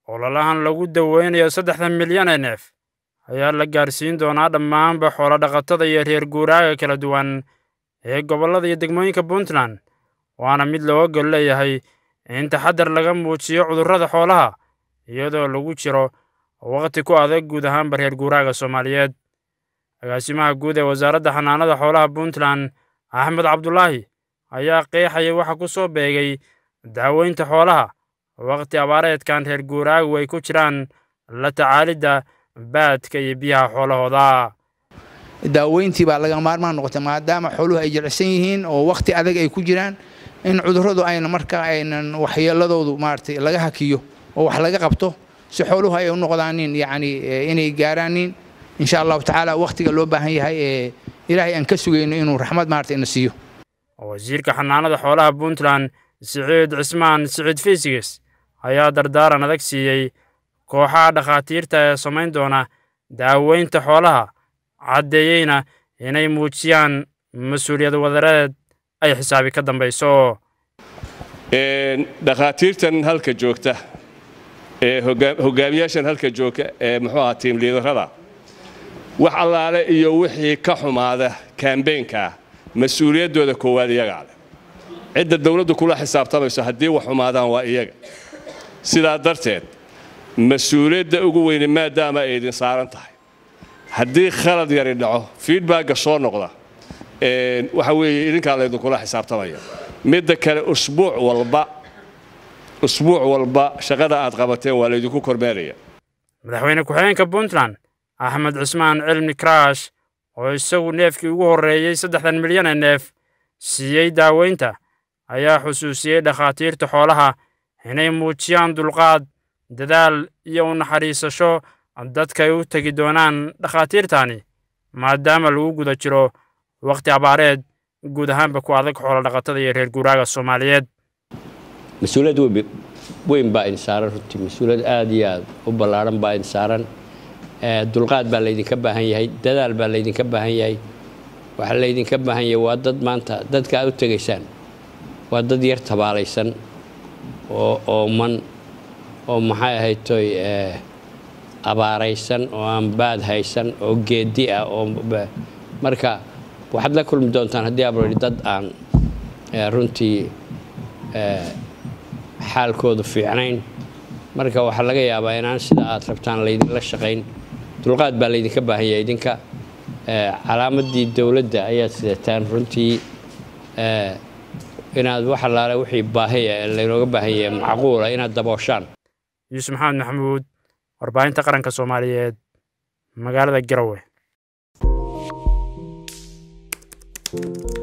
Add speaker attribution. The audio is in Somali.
Speaker 1: ololahan lagu daweynayo saddexda milyan ee neef ayaa la gaarsiin doonaa dhammaanba xoolo-dhaqatada iyo reer guuraaga kala duwan ee gobollada iyo degmooyinka puntland waana mid looga gol leeyahay in taxadar laga muujiyo cudurrada xoolaha iyadoo lagu jiro waqti ku adag guud ahaanba reer guuraaga soomaaliyeed agaasimaha guud ee wasaaradda xanaanada xoolaha puntland axmed cabdulaahi ayaa qeexaya waxa ku soo beegay daaweynta xoolaha waqti abaareedkan reer guuraagu ay ku jiraan la tacaalidda baadka iyo biyaha xoolahooda
Speaker 2: daaweyntii baa laga maarmaan noqotay maadaama xooluhu ay jilicsan yihiin oo waqti adag ay ku jiraan in cudurradu ayna markaa aynan waxyeeladoodu maaragtay laga hakiyo oo wax laga qabto si xooluhu ay u noqdaanin yacni inay gaaraanin insha allahu tacaala waqtiga loo baahan yahay ee ilaahay aan ka sugayno inuu raxmad maaragtay ina siiyo
Speaker 1: wasiirka xanaanada xoolaha puntland siciid cismaan siciid fiisiges ayaa dardaaran adag siiyey kooxaha dhakhaatiirta ee samayn doona daaweynta xoolaha caddeeyeyna inay muujiyaan mas-uuliyad wadareed ay xisaabi ka dambayso
Speaker 3: dhakhaatiirtan halka joogta ee hogaamiyaashan halka joogta ee muxuu ahaa tiim liidarada wax allaale iyo wixii ka xumaada kambeynkaa mas-uuliyaddooda koowaad iyagaa leh cidda dawladdu kula xisaabtamayso haddii wax xumaadaan waa iyaga sidaa darteed mas-uuliyadda ugu weyne maadaama ay idin saaran tahay haddii khalad yari dhaco fiidbagga soo noqda waxa weeye idinkaa laydinkula xisaabtamaya midda kale usbuuc walba usbuuc walba shaqada aad qabateen waa laydinku kormeeraya
Speaker 1: madaxweyne ku-xigeenka puntland axmed cismaan cilmi karaash oo isagu neefkii ugu horreeyey saddexdan milyan ee neef siiyey daaweynta ayaa xusuusiyey dhakhaatiirta xoolaha inay muujiyaan dulqaad dadaal iyo u naxariisasho dadka ay u tegi doonaan dhakhaatiirtani maadaama lagu guda jiro wakhti abaareed guud ahaanba ku adag xoolodhaqatada iyo reer guuraaga soomaaliyeed
Speaker 4: mas-uuliyad weyn baa idin saaran runtii mas-uuliyad aad iyo aad u ballaaran baa idin saaran dulqaad baa laydinka baahan yahay dadaal baa laydinka baahan yahay waxaa laydinka baahan yahay waa dad maanta dadka aad u tegaysaan waa dad yar tabaalaysan oo ooman oo maxay ahaytoy abaaraysan oo aan baad haysan oo geedi ah oo marka waxaad la kulmi doontaan haddii abroi dad aan runtii xaalkoodu fiicnayn marka waxaa laga yaabaa inaan sida aad rabtaan laydinla shaqayn dulqaad baa laydinka baahan yahay idinka calaamadii dowladda ayaad sidataan runtii inaad wax allaale wixii baahiya ee laynooga baahan yahay macquula inaad dabooshaan
Speaker 1: yuusuf maxamed maxamuud warbaahinta qaranka soomaaliyeed magaalada garowe